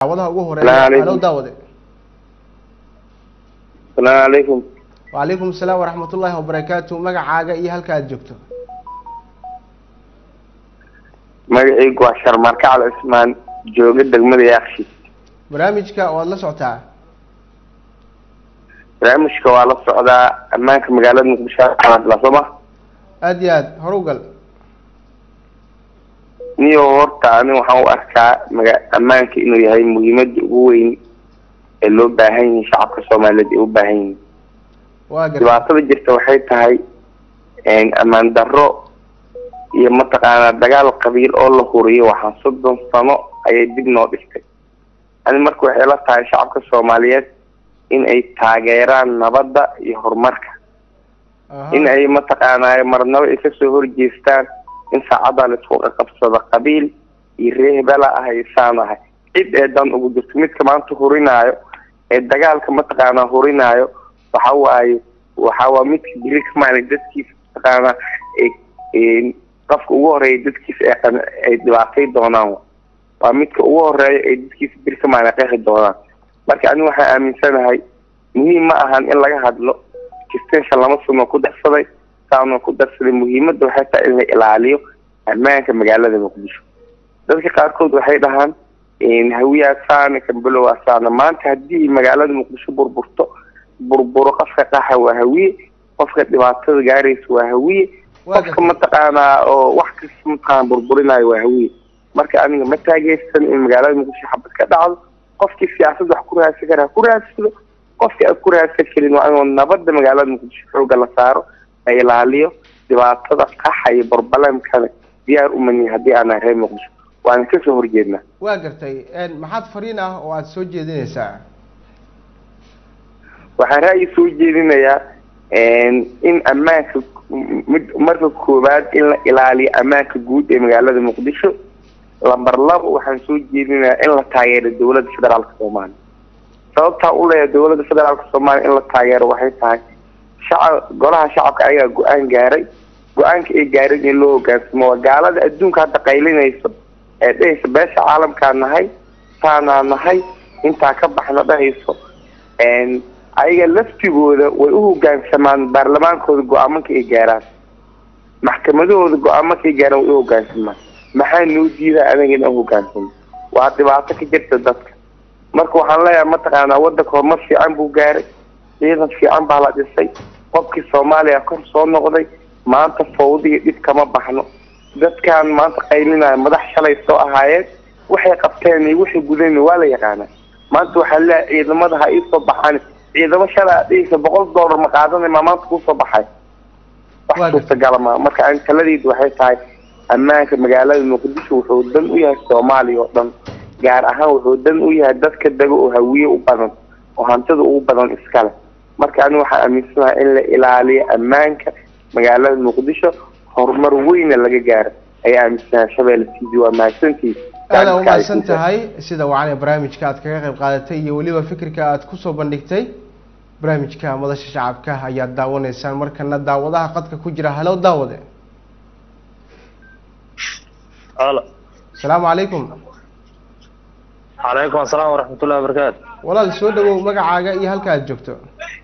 daawadaha ugu Salaamu horeeya calaykum. halo daawade asalaamu calaykum wacalaykum asalaam waraxmat ullaahi wabarakaatu magacaaga iyo halka aad joogto magacaygu waa sharmarka cali cismaan jooga degmada yaakshi barnaamijka waad la socotaa barnaamijka waa la socdaa ammaanka magaalada muqdisho la sooma aad iyo aad hor u gal niyo horta ani waxaan u arkaa maga ammaanka inuu yahay muhiimada ugu weyn ee loo baahan yihin shacabka soomaaliyeed ay u baahan yihin waa gartay dhibaatada jirta waxay tahay ammaan darro iyo mataqaanaa dagaal qabiil oo la huriyo waxaa soddon sano ayay dib noo dhigtay ani marka waxay la tahay shacabka soomaaliyeed in ay taageeraan nabadda iyo horumarka Aha. in ay mataqaanaa marnabo ay kasoo horjeestaan in saacadda la isku qaqabsado qabiil iyo ree hebela ah ay saan ahay cid ee dan ugu jirto midka maanta hurinaayo ee dagaalka mataqaanaa hurinaayo waxa waaye waxa waa midka biri ka maana dadkiisa mataqaanaa ee- ee qofka ugu horeeya dadkiisa ay qan- ay dhibaatay doonaan wa. waa midka ugu horeeya ee dadkiisa biri ka maana qeexi doonaan marka aniga waxaan aaminsanahay muhiim ma ahan in laga hadlo extension lama suno ku darsaday saana ku darsaday muhiimadda waxay tahay in la ilaaliyo ammaanka magaalada muqdisho dadka qaarkood waxay dhahaan hawiyaa saana kambelow asaana maanta haddii magaalada muqdisho burburto burburo qofka qaxa waa hawiye qofka dhibaatada gaaraysa waa hawiye Waa qofka gartay. mataqaanaa oo wax kasta mataqaana burburinayo waa hawiye marka aniga ma taageersan in magaalada muqdisho xabad ka dhacdo qofkii siyaasad wax ku raadsan kara ha ku raadsado qofkii aan ku raadsan karin waa inuu nabadda magaalada muqdisho xooga la saaro la ilaaliyo dhibaatada qaxa iyo barbalamkana diyaar u manihin haddii aanan reer muqdisho waana kasoo horjeednaa waa gartay een, maxaad fariin ah oo aad soo jeedinaysaa waxaan ra'yi soo jeedinayaa in ammaanka mid marka koowaad in la ilaaliyo ammaanka guud ee magaalada muqdisho lamber labo waxaan soo jeedinayaa in la taageero dowladda federaalka soomaaliya sababtaa u leeyahay dowladda federaalka soomaaliya in la taageero waxay tahay shacab golaha shacabka ayagaa go-aan gaaray go-aanka ay gaareen in loo hogaansamo waa gaalada adduunka hadda qaylinayso ee dhehaysa beesha caalamkaa nahay saanaa nahay intaa ka baxna dhahayso ayaga laftigooda way u hogaansamaan baarlamaankooda go-aamanka ay gaaraan maxkamadahooda go-aamanka ay gaaraan way u hogaansamaan maxaa noo diidaa anaga in aan hogaansano waa dhibaato ka jirta dadka marka waxaan leeyahay mataqaanaa wadanka horumar fiican buu gaaray ciidan fiican baa la dhisay qofkii soomaaliya kor soo noqday maanta fawdiga dhib kama baxno dadkan maanta qaylinaya madax shalay soo ahaayeen waxay qabteen iyo waxay gudayn waa la yaqaanaa maanta waxaa leeyahay ciidamada ha iisoo baxaan ciidamo shalay aad dhigaysa boqol dollar ma qaadanay maa maanta kusoo baxay wax Waa suurtagala ma marka aan taladeydu waxay tahay ammaanka magaalada muqdisho wuxuu dan u yahay soomaaliya oo dhan gaar ahaan wuxuu dan u yahay dadka dega oo hawiye u badan oo hantida ugu badan iskale marka ani waxaan aaminsanahay in la ilaaliyo ammaanka magaalada muqdisho horumar weyna laga gaaro ayaa aaminsanahay shabeelle t v waa mahadsantihi aada umahadsan tahay sida wacan ee barnaamijka aad kaga qayb qaadatay iyo weliba fikirka aad kusoo bandhigtay barnaamijka madasha shacabka ayaad daawanaysaan markana daawadaha qadka ku jira halow daawade alo asalaamu calaykum calaykum asalaam waraxmatullahi wabarakaatu walaal soo dhawow magacaaga iyo halka aad joogto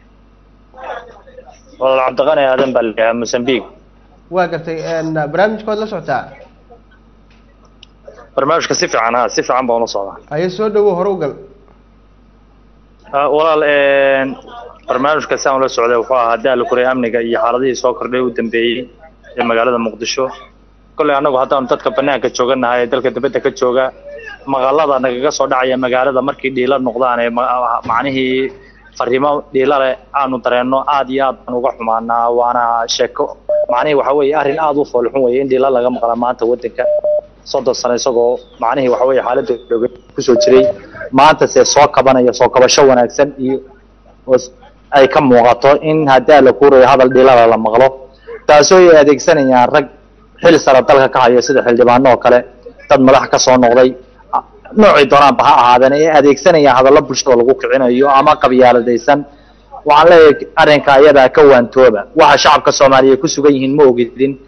walaal cabdiqani aadan baa layahaa mosambique waa gartay barnaamijka waad la socotaa barnaamijka si fiican ha si fiican baan ula socdaa haye soo dhawow hore u gal Ah, walaal barnaamijka si aan ula socday wuxuu ahaa daala kuray amniga iyo xaaladihii soo kordhay u dambeeyey ee magaalada muqdisho kolley annagu haddaanu dadka banaanka jooganahay ee dalka dibadda ka jooga maqalada nagaga soo dhacaya magaalada markii dhiila noqdaan ee ma- macnihii fariimo dhiila leh aanu dareenno aad iyo aad baan uga xumaanaa waana sheeko macnihii waxa weeye arrin aad u foolxun weeye in dhiila laga maqla maanta waddanka soddon sano isagoo macnihii waxa weeye xaaladda jooga kusoo jiray maanta se soo kabanaya soo kabasho wanaagsan iyo oo s- ay ka muuqato in haddaa la kuurayo hadal dhilala la maqlo taasoo ay adeegsanayaan rag xil sare dalka ka haya sida xildhibaano oo kale dad madax ka soo noqday a- noocii doonaanba ha ahaadeen ay adeegsanayaan hadallo bulshada lagu kicinayo ama qabyaaladaysan waxaan leeyahay arrinka ayadaa ka waantooba waxa shacabka soomaaliya ku sugan yihiin ma ogidin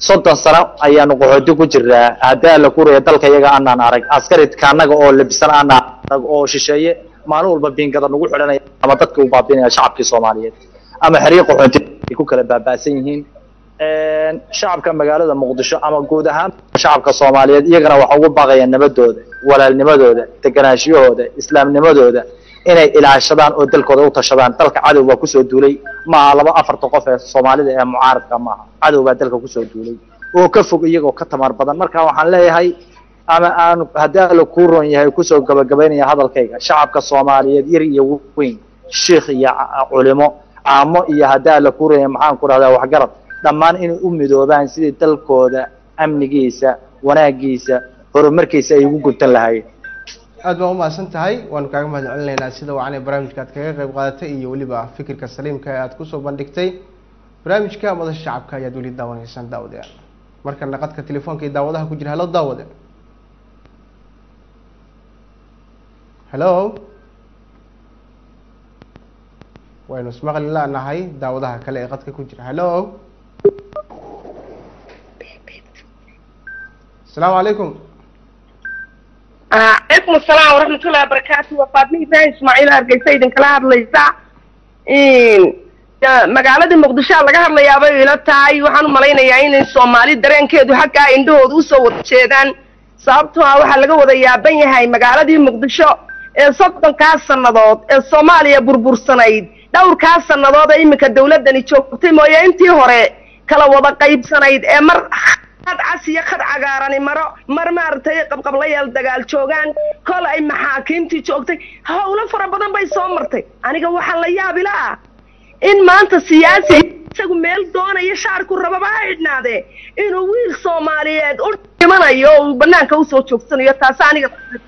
soddon sano ayaanu qaxooti ku jiraa haddii alla kuraya dalka iyaga aanaan arag askaridka annaga oo labisan aanaan arag oo shisheeye maalin walba biingada nagu xidhanaya ama dadka u baabinaya shacabkii soomaaliyeed ama xeryo qaxooti ay ku kala baaba'san yihiin shacabka magaalada muqdisho ama guud ahaan shacabka soomaaliyeed iyagana waxa ugu baaqaya nabadooda walaalnimadooda deganaashiyahooda islaamnimadooda inay ilaashadaan oo dalkooda u tashadaan dalka cadow baa kusoo duulay maaha laba afarta qof ee soomaalida ee mucaaradka maaha cadow baa dalka kusoo duulay oo ka fog iyagoo ka tamar badan marka waxaan leeyahay ama aan haddii alla kuu ron yahay kusoo gabagabaynaya hadalkayga shacabka soomaaliyeed yar iyo weyn shiikh iyo culimo caamo iyo haddii alla kuu ron yahay maxaan ku dhahdaa waxgarad dhammaan inay u midoobaan sidii dalkooda amnigiisa wanaagiisa horumarkiisa ay ugu guntan lahaayeen aad baa umahadsan tahay waanu kaaga mahad celinaynaa sida wacan ee barnaamijka aad kaga qayb qaadatay iyo weliba fikirka saliimka ee aad kusoo bandhigtay barnaamijka madasha shacabka ayaad weli daawanaysaan daawadayaal markana qadka telefoonka iyo daawadaha ku jira halo daawade hello waynu ismaqli lanahay daawadaha kale ee qadka ku jira hello asalaamu calaykum calaykum asalaam waraxmatullahi wabarakaatu waa faatma ibrahim ismaaciil hargeysa idinkala hadlaysa magaalada muqdishoa laga hadlayaabay ila tahay waxaan u malaynayaa inay soomaali dareenkeedu xaggaa indhahooda usoo wada jeedaan sababtoo ah waxaa laga wada yaaban yahay magaaladii muqdisho ee soddonkaas sannadood ee soomaaliya burbursanayd dhowrkaas sannadood ee iminka dawladdani joogtay mooye intii hore kala wada qaybsanayd ee mar khad cas iyo khad cagaarani maro mar maaragtay qabqablayaal dagaal joogaan kol ay maxaakiimtii joogtay howlo fara badan bay soo martay aniga waxaa la yaabila ah in maanta siyaasi isagu meel doonaya shaarku rababa ha idhnaadee inuu wiil soomaaliyeed u dhimanayo oo uu banaanka usoo joogsanayo taasi aniga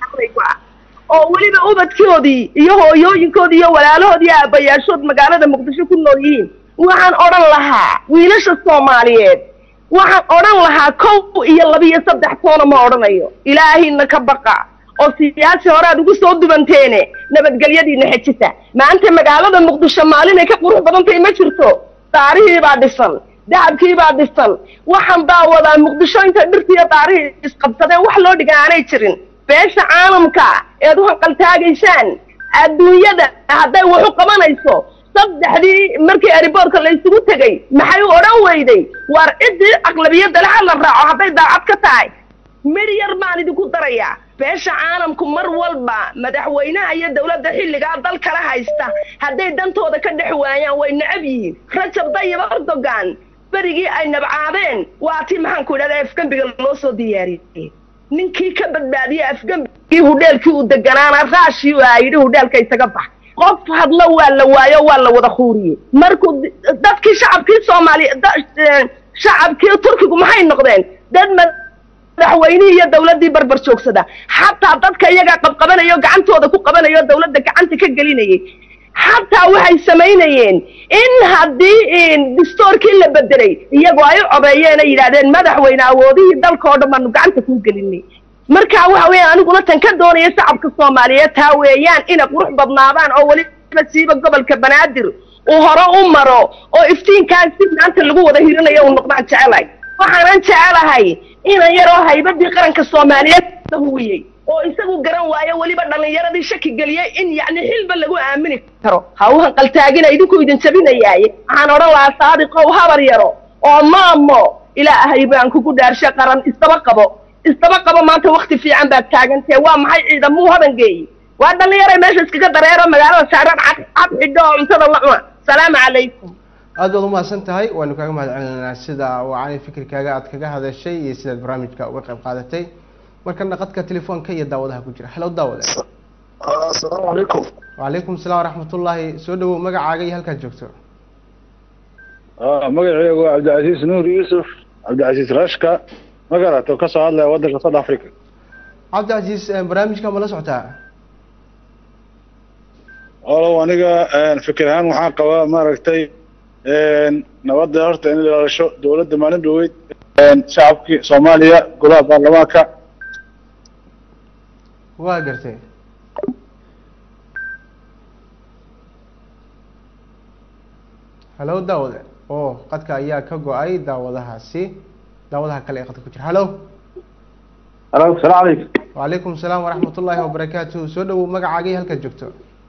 ah oo weliba ubadkoodii iyo hooyooyinkoodii iyo walaalahoodii aabayaashood magaalada muqdisho ku nool yihiin waxaan odhan lahaa wiilasha soomaaliyeed waxaan odhan lahaa kow iyo laba iyo saddex toona ma odhanayo ilaahayna ka baqa oo siyaasi hore aad ugu soo dubanteene nabadgelyadiina xejisa maanta magaalada muqdisho maalinay ka qurux badan tahay ma jirto daarihii baa dhisan dahabkii baa dhisan waxaan baa wadaa muqdisho intay dhirtiiyo daarihii isqabsadeen wax loo dhigan aanay jirin beesha caalamka eed u hanqaltaagaysaan adduunyada hadday wax u qabanayso saddexdii markii ariboorka la isugu tegay maxay u odhan weyday waar ciddii aqlabiyadda le ha la raaco hadday daacad ka tahay mir yar baan idinku darayaa beesha caalamku mar walba madaxweynaha iyo dawladda xilligaa dal kala haysta hadday dantooda ka dhex waayaan way necab yihiin rajab dayib erdogan berigii ay nabcaadeen waa tii maxaan ku idhahda afgembiga loo soo diyaariyey ninkii ka badbaadiyey afgembigii hudheelkii uu deganaana raashii aa yidhi hudheelka isaga bax qof hadlo waa la waayo waa la wada khuuriyey markuu dadkii shacabkii soomaaliya shacabkii turkigu maxay noqdeen dad madaxweynihii iyo dawladdii barbar joogsada xataa dadka iyagaa qabqabanayo gacantooda ku qabanayo dawladda gacanta ka gelinayay xataa waxay samaynayeen in haddii distoorkii la bedelay iyagoo ay u codeeyeen ay yidhahdeen madaxweyne awoodihii dalka oo dhan baanu gacanta kuu gelinay marka waxa weeyaan aniguna tan ka doonaya shacabka soomaaliyeed taa weeyaan inay qurux badnaadaan oo weliba siiba gobolka banaadir uu hore u maro oo iftiinkaas si maanta lagu wada hirinayo uu noqdaan jecelahay waxaanan jecelahay inan yaroo haybadii qaranka soomaaliyeed huwiyey oo isagu garan waayo weliba dhallinyaradii shaki geliyey in yacni xilba lagu aamini karo ha u hanqaltaagina idinku idin jabinayaaye waxaan odhan lahaa saadiqow habar yaro oo maamo ilaahay baan kugu dhaarshe qaran isdaba qabo isdaba qabo maanta wakti fiican baad taagantee waa maxay ciidamuu habangeeyi waa dhallinyaray meesha iskaga dareero magaalada saaraan cad cad xidho oo cuntada la cuna salaamu calaykum aad baad umahadsan tahay waanu kaaga mahad celinaynaa sida wacani fikirkaaga aad kaga hadashay iyo sidaad barnaamijka uga qayb qaadatay markana qadka telefoonka iyo daawadaha ku jira halo daawade asalaamu calaykum wacalaykum salaam waraxmatullaahi soo dhawow magacaaga iyo halkaad joogto magacaygu waa cabdicasiis nuur yuusuf cabdicasiis rashka magarato kasoo hadlaya waddanka south africa cabdicasiis barnaamijka ma la socotaa olow aniga fikir ahaan waxaan qabaa maaragtay nabadda horta in la ilaalisho dawladda maalin dhaweyd shacabkii soomaaliya golaha baarlamaanka waa gartay halo daawade oo qadka ayaa ka go-ay daawadahaasi daawadaha kale ee qadka ku jira hallo alo salaam calaykum wacalaykum salaam waraxmat ullaahi wabarakaatuhu soo dhawow magacaaga iyo halkaad joogto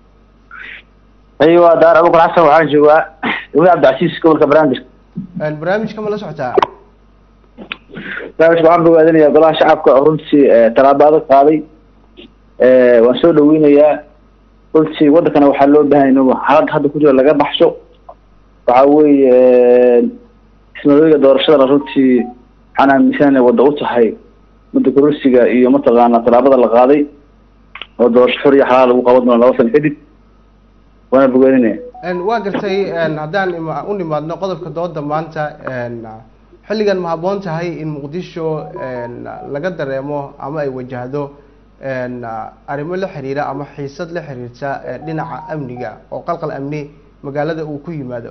aywa daar abukar xasan waxaan joogaa dawlad cabdicasiis gobolka banaadir Een, barnaamijka ma la socotaa barnaamijka waxaan bogaadinayaa golaha shacabka oo runtii eh, tallaabo adag qaaday Eh, waan soo dhaweynayaa runtii wadankana waxaa loo baahan inuu xaalad hadda ku jiro laga baxsho waxa weeye ismadooyiga doorashadana runtii waxaan aaminsan inay wada u tahay mudda kororsiga iyo mataqaana tallaabada la qaaday oo doorasho xor iyo xalaal lagu qaban doono laba sano kadib waana bogaadinaya Een, waa gartay een, haddaan ima- u nimaadno qodobka dooda maanta een, xilligan ma habboon tahay in muqdisho een, laga dareemo ama ay wajahdo een, arrimo la xiriira ama xiisad la xiriirta ee, dhinaca amniga oo qalqal amni magaalada uu ku yimaado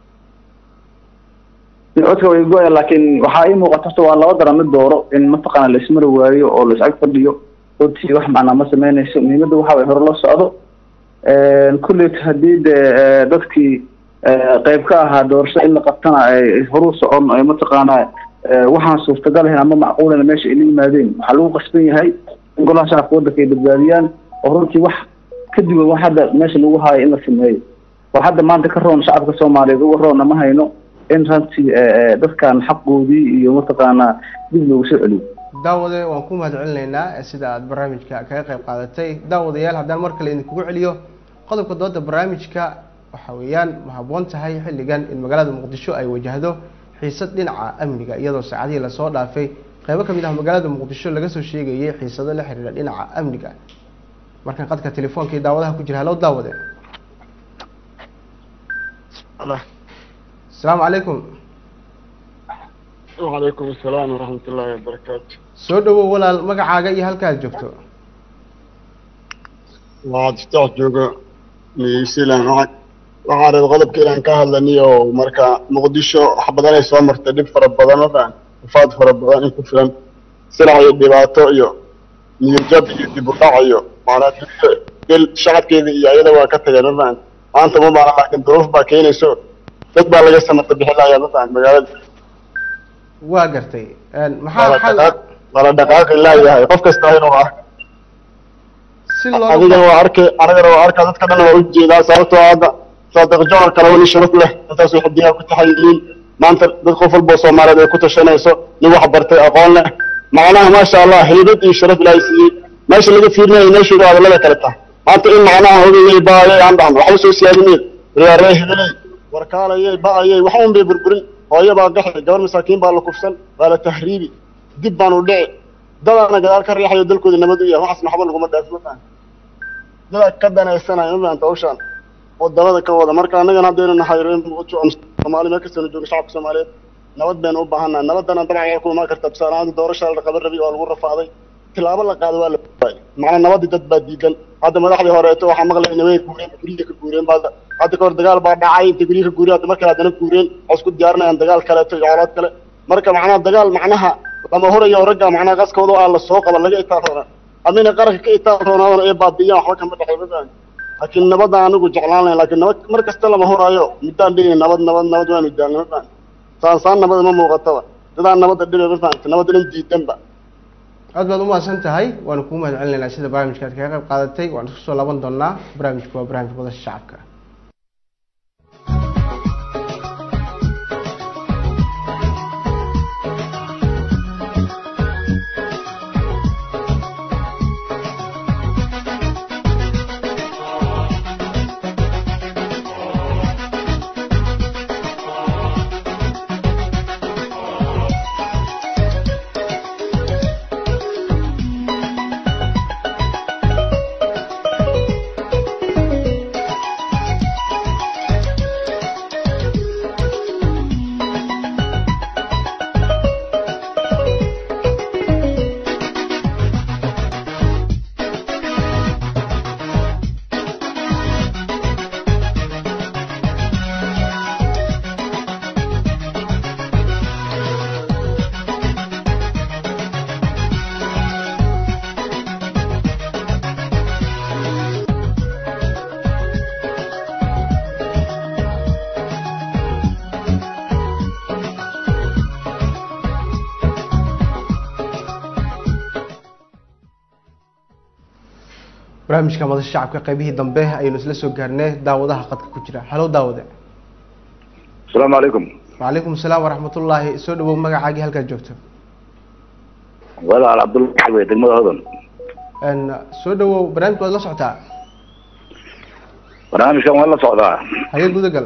codka way go-ya laakiin waxaa ii muuqata horta waa laba daran mid dooro in mataqaana la ismari waayo oo la isag fadhiyo runtii wax macnaa ma sameynayso muhiimadda waxa way hore la socdo kulleyt haddii de eh, dadkii eh, qayb ka ahaa doorasho in la qabtana ay horu socon ay mataqaana eh, waxaan suurtagal ahayn ama macquulana meesha ay la yimaadeen waxaa lagu qasban yahay in golaha shacabka waddanka ay badbaadiyaan oo runtii wax ka duwan wax hadda meesha lagu haayo in la sameeyo wax hadda maanta ka roon shacabka soomaaliyeed uga roonna ma hayno in runtii eh, eh, dadkan xaqoodii iyo mataqaana dib loogu soo celiyo daawade waan ku mahad celinaynaa ee sida aad barnaamijka kaga qayb qaadatay daawadayaal haddaan mar kale idinkugu celiyo qodobka dooda barnaamijka waxa weeyaan ma habboon tahay xilligan in magaalada muqdisho ay wajahdo xiisad dhinaca amniga iyadoo saacadihii lasoo dhaafay qeybo kamid ah magaalada muqdisho laga soo sheegayay xiisado la xiriira dhinaca amniga markan qadka telefoonka iyo daawadaha ku jira hallo daawade asalaamu calaykum وعليكم السلام ورحمة الله وبركاته soo dhawow walaal magacaaga iyo halkaad joogto waxaad iftaax jooga new zealand waxaan waxaan rabay qodobka inaan ka hadlaniyo marka muqdisho wax badan ay soo martay dhib fara badan ma fahan ufaad fara badan in ku filan silac iyo dhibaato iyo niyadjab iyo dib u dhac iyo maanaa dunida del shacabkeeda iyo ayada waa ka tageen ma fahan maanta ma baana laakiin duruuf baa keenayso dad baa laga samata bixin lahayaa ma fahan magaalada waa gartay Een, wala maxaa xal dhaqaaq wala dhaqaaqi laayahay qof kasta inuu ah si looga adigana waa arkay anigana waa arkaa dadka dhan waa ujeedaa sababtoo ah hadda saadiq jomar kale weli sharaf leh intaas waxay digaa ku taxayiliin maanta dad qof walba oo soomaaliyeed ay ku tashanayso nin wax bartay aqoon leh macnaha maasha allah hilibad iyo sharaf ilaahay siiyey meesha laga fiirinayo meeshooda hadallada kale tahay maanta in macnaha hogayay baayay aan dhahno waxba soo siyaadineen riyaaree hebeley warkaalayay ba'ayay wax un bay burburin hooyo baa gaxay gabar masaakiin baa la kufsan waa la tahriibi dib baan u dhici dadaana gadaal ka riixayo dalkooda nabad u yahay waxaasna waxba laguma dhaafin ma fahan dadaa ka danaysanaya ma fahanta hawshaan wadamada ka wada marka annagana haddaynu nahay reer muqdisho oo soomaali meel kastaynu joogno shacabka soomaaliyeed nabad baynu u baahannahay nabadana dabcan waxay ku imaan kartaa tusaale ahaan doorasha la qaban rabay waa lagu rafaaday tilaabo la qaado waa la waayay macnaa nabadii dad baa diidan hadda madaxdii horeeto waxaa maqlay inay way guureen guryihi ka guureen baa hadda ka hor dagaal baa dhacay intay guryihi ka guureen hadda markale haddana guureen waxay isku diyaarinayaan dagaal kaleeto iyo colaad kale marka macnaha dagaal macnaha lama horayo ragga macnaha qaskooda aa la soo qaba laga itaal roonaa amina qaranka ka itaal roonaadana ee baabiyaan waxba kama dhexay ma fahan laakiin nabadda anigu jeclaan lahayn laakiin nabad mar kasta lama horaayo middaan dhigay nabad nabad nabad waanu daalna ma fahan saan saan nabada ma muuqataba dadaan nabadda dhibe ma fahanta nabadda dhan diidanba aad baad umahadsan tahay waanu kugu mahad celinaynaa sida barnaamijka aad kaga qayb qaadatay waan isku soo laaban doonaa barnaamijku waa barnaamij wadasha shacabka barnaamijka madasha shacabka qaybihii dambe ayaynu isla soo gaarnay daawadaha qadka ku jira halo daawade asalaamu calaykum wacalaykum asalaam waraxmatullaahi soo dhawow magacaagii halkaad joogto walaal cabdullahi xawe degmada hodan n soo dhawow barnaamijka waad la socotaa barnaamijkan waa la socdaa haye gudagal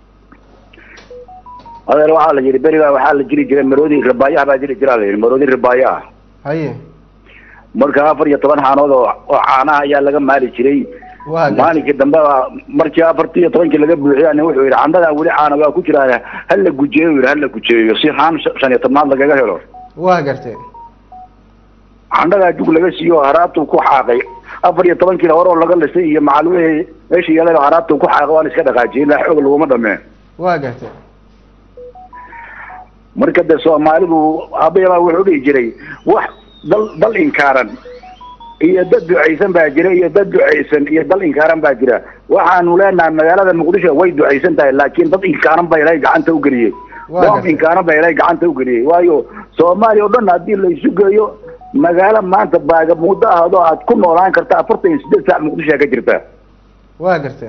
adeer waxaa la yidhi berigaa waxaa la jiri jiray maroodi rabaayaha baa jiri jiraa la yidhi maroodi rabaayaha haye marka afar iyo toban xaanood oo oo caanaha ayaa laga maali jiray waa gartay maalinkii dambe baa markii afartii iyo tobankii laga buuxiya nin wuxuu yidhi candadaa weli caana waa ku jiraa hala gujeeyo yidhi hala gujeeyo si xaan sh- shan iyo tobnaad lagaga helo waa gartay candhadaa jug laga siiyo haraabtuu ku xaaqay afar iyo tobankiina hore oo laga lisay iyo macal wixii meesha yeelay haraabtuu ku xaaqay waa la iska dhaqaajiyay ilaa xoog laguma dhameen waa gartay marka de soomaalidu abayabaa wuxuu dhihi jiray wax dal dal inkaaran iyo dad ducaysan baa jira iyo dad ducaysan iyo dal inkaaran baa jira waxaanu leenahay magaalada muqdisho way ducaysan tahay laakiin dad inkaaran baa ilaahay gacanta u geliyey Waa dad gartay. inkaaran baa ilaahay gacanta u geliyey waayo soomaaliya oo dhan haddii la isu geeyo magaalo maanta baaga muddo ahdo aad ku noolaan karta afartan iyo siddeed saac muqdishoa ka jirta waa gartay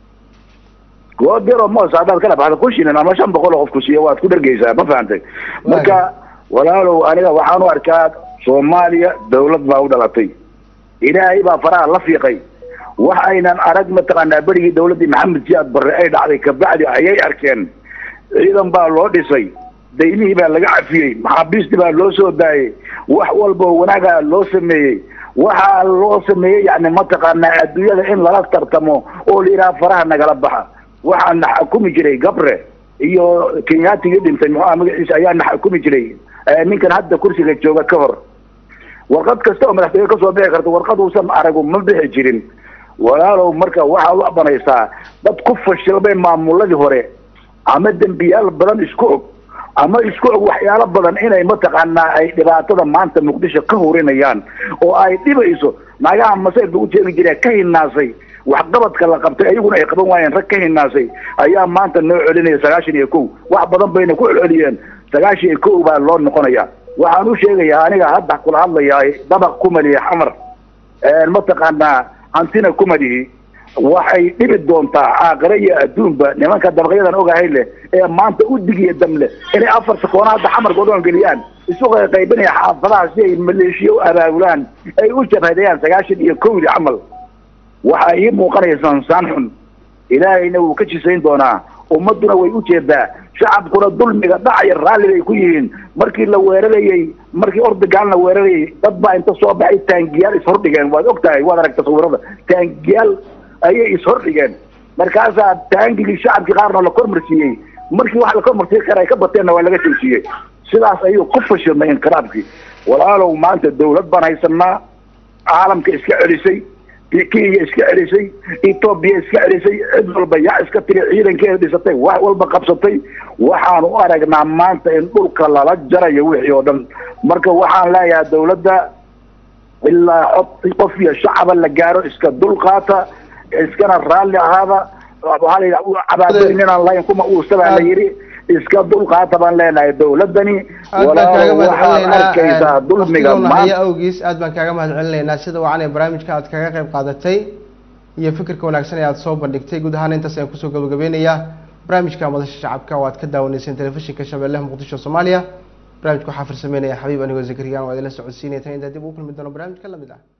goob yar oo moos haddaad kala baxda kun shilin ama shan boqol oo qof ku siiyo waad ku dhargeysaa ma fahantay marka walaalow aniga waxaan u arkaa soomaaliya dawlad baa u dhalatay ilaahay baa faraha la fiiqay wax aynan arag mataqaanaa berigii dawladdii maxamed siyaad barre ay dhacday kabacdi ayay arkeen ciidan baa loo dhisay daymihii baa laga cafiyey maxaabiistii baa loo soo daayey wax walba oo wanaaga loo sameeyey waxaa loo sameeyey yani mataqaanaa adduunyada in lala tartamo oo la yidhaha faraha nagala baxa waxaa na xukumi jiray gabre iyo kenyaatigii dhintay muxuu aha magaciisa ayaa na xukumi jiray eh, ninkan hadda kursiga jooga ka hor warqad kasta oo madaxtooye kasoo bixi karta warqad uusan aragu ma bixi jirin walaalow marka waxaad u abanaysaa dad ku fashilmay maamuladii hore ama dembiyaal badan isku og ama isku og waxyaalo badan inay mataqaanaa ay dhibaatada maanta muqdisho ka hurinayaan oo ay dhibayso naagaha masayr lagu jeegi jira ka hinaasay waxqabadka la qabtay ayaguna ay qaban waayeen rag ka hinaasay ayaa maanta noo celinaya sagaashan iyo kow wax badan bayna ku celceliyeen sagaashan iyo kow baa loo noqonaya waxaan u sheegayaa aniga hadda kula hadlayaa dabaq kumaliya xamar mataqaanaa hantina kumalihi waxay dhibi doontaa caaqire iyo adduunba nimanka dabaqyadan ogahay leh ee maanta u digiya dam leh inay afar sakoona hadda xamarka odhan geliyaan isu qaybinaya xaafadaha si ay maleeshiya u abaabulaan ay u jabhadayaan sagaashan iyo kowdi camal waxaa ii muuqanaya sansaan xun ilaahayna wuu ka jisayn doonaa ummaduna way u jeedaa shacabkuna dulmiga dhacaya raalli bay ku yihiin markii la weerarayey markii ordogan la weerarayey dad baa inta soo baxay taangiyaal ishordhigeen waad og tahay waad aragta sawirada taangiyaal ayay ishordhigeen markaasaa taangigii shacabkii qaarna la kormarsiiyey markii wax la kormarsiin kara ay ka bateenna waa laga joojiyey sidaas ayuu ku fashilmay inqiraabkii walaalow maanta dawlad baan haysanaa caalamka iska celisay kenya iska celisay etoobiya iska celisay cid walba yaa iska tiri ciidankeeda dhisatay wax walba qabsatay waxaan u aragnaa maanta in dhulka lala jarayo wixii oo dhan marka waxaan leeyahay dawladda ilaa cod qof iyo shacaba la gaaro iska dulqaata iskana raalli ahaada waxaa la yidhaha cabaadooyin inaan lahayn kuma uusabaa la yidhi iska dulqaata baan leenahay dawladdani aad baan kaaga walaa waxaad arkaysaa mahadcelinaynaa dulmiga waqtigoona maanta haya awgiis aad baan kaaga mahadcelinaynaa sida wacan ee barnaamijka aad kaga qayb qaadatay iyo fikirka wanaagsan ee aad soo bandhigtay guud ahaan intaas ayaan kusoo gabagabeynayaa barnaamijka madasha shacabka oo aad ka daawanayseen telefishinka shabeellaha muqdisho soomaaliya barnaamijka waxaa farsameynaya xabiib anigoo zakariyaan oo idinla socodsiinaya tan intaa dib ugu kulmi doono barnaamij ka lamid ah